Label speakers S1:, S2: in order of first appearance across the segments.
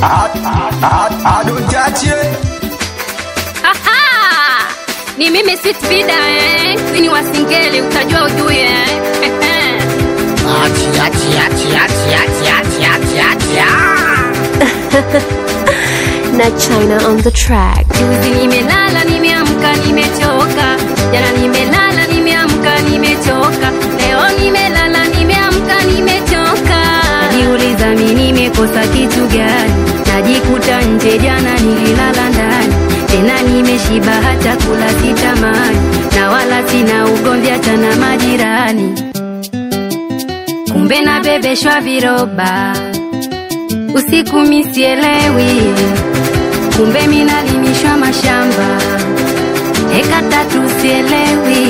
S1: adontache
S2: Aha! Ni mimi Sweet Vida eh. Queen wa Singeli utajua ujue eh.
S3: Achi, achi, achi, achi, achi, achi, achi, achi, ah.
S4: na China on the track.
S2: Juzi nimelala nimeamka nimechoka. Jana nimelala nimeamka nimechoka. Leo nimelala nimeamka nimechoka. Najiuliza mimi nimekosa kitu gani? Najikuta nje jana nililala ndani. Tena nimeshiba hata kula sitamani. Na wala sina ugomvi hata na majirani. Kumbe nabebeshwa viroba. Usiku misielewi kumbe minalimishwa mashamba eka tatu sielewi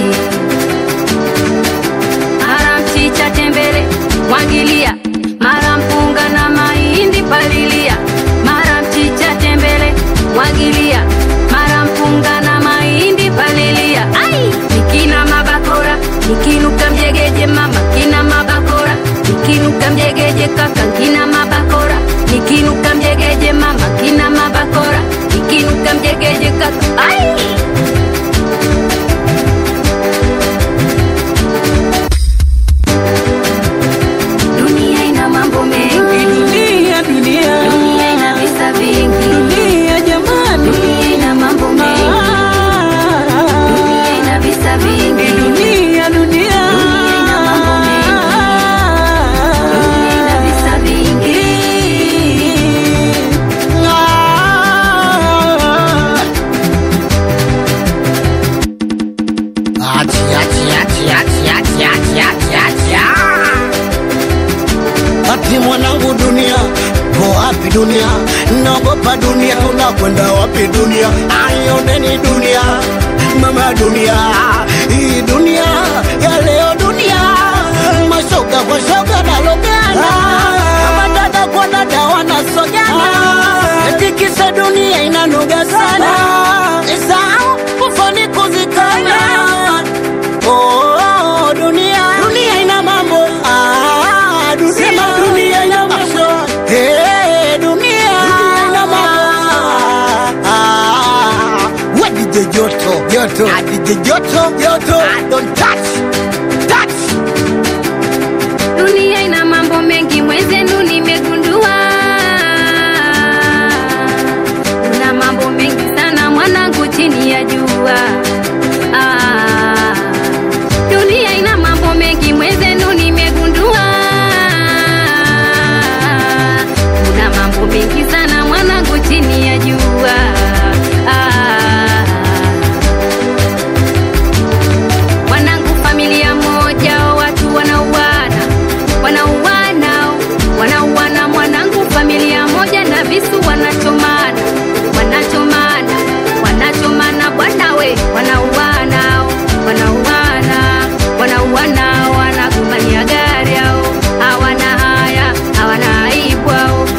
S2: mara mchicha tembele mwagilia mara mpunga na mahindi palilia mara mchicha tembele mwagilia mara mpunga na mahindi palilia ai nikina mabakora nikinuka mjegeje mama kina mabakora nikinuka mjegeje kaka kina mabakora nikinuka mjegeje mama kina mabakora nikinuka mjegeje kaka ai dunia ina mambo mengi
S5: Dunia, dunia,
S2: dunia ina visa vingi
S5: dunia jamani,
S2: dunia ina mambo mengi dunia
S5: Ah,
S2: ina visa vingi
S5: dunia, dunia,
S2: ina mambo dunia ina visa vingi
S3: Achi, achi, achi, achi, achi, achi, achi, achi, ah. Ati mwanangu dunia ko wapi dunia naogopa dunia tunakwenda wapi dunia ayoneni dunia mama dunia hii dunia ya leo dunia mashoga kwa shoga nalogana kama dada kwa dada wanasogana etikisa dunia inanoga sana isao kufani kuzikana Oh, dunia dunia ina mambo ah, dunia dunia ina mambo hey, dunia ina mambo ah, what did the joto joto ah, did the joto joto ah, don't touch touch
S2: dunia ina mambo mengi mwenzenu nimegundua kuna mambo mengi sana mwanangu chini ya jua ah, dunia ina mambo mengi mwenzenu nimegundua kuna mambo mengi sana mwanangu chini ya jua ah, wanangu familia moja watu wanauana wanauana wanauana mwanangu familia moja na visu wanachomana wanachomana wanachomana bwana we wanauana wanauana wanauana wanagombania gari ao hawana haya hawana aibu ao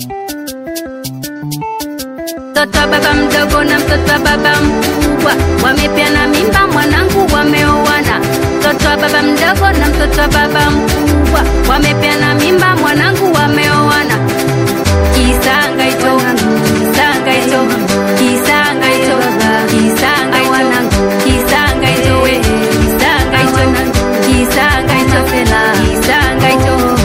S2: mtoto wa baba mdogo na mtoto wa baba mkubwa wamepeana mimba, mwanangu wameoana. Mtoto wa baba mdogo na mtoto wa baba mkubwa wamepeana mimba, mwanangu wameoana. Kisanga hicho, kisanga hicho, kisanga hicho, kisanga hicho, kisanga hicho, we, kisanga hicho, kisanga hicho, kisanga hicho.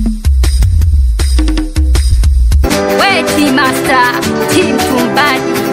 S2: We T Master, Team Tumbadi,